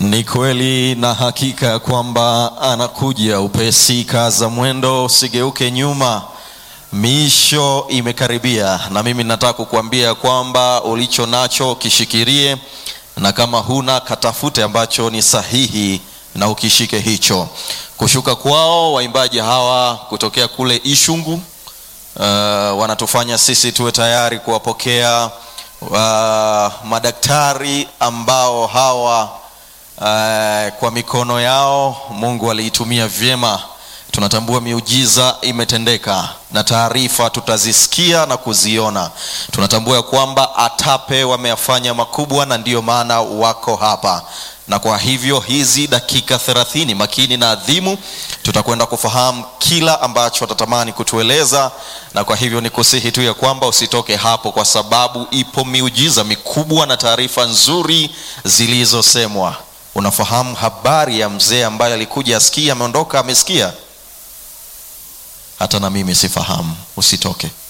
Ni kweli na hakika ya kwamba anakuja upesi. Kaza mwendo, usigeuke nyuma, miisho imekaribia. Na mimi nataka kukuambia kwamba ulicho nacho kishikirie, na kama huna katafute ambacho ni sahihi na ukishike hicho. Kushuka kwao waimbaji hawa kutokea kule Ishungu, uh, wanatufanya sisi tuwe tayari kuwapokea uh, madaktari ambao hawa Uh, kwa mikono yao Mungu aliitumia vyema. Tunatambua miujiza imetendeka na taarifa tutazisikia na kuziona. Tunatambua ya kwamba ATAPE wameyafanya makubwa na ndiyo maana wako hapa, na kwa hivyo hizi dakika thelathini makini na adhimu, tutakwenda kufahamu kila ambacho watatamani kutueleza, na kwa hivyo ni kusihi tu ya kwamba usitoke hapo, kwa sababu ipo miujiza mikubwa na taarifa nzuri zilizosemwa. Unafahamu habari ya mzee ambaye alikuja asikia, ameondoka amesikia? Hata na mimi sifahamu. Usitoke.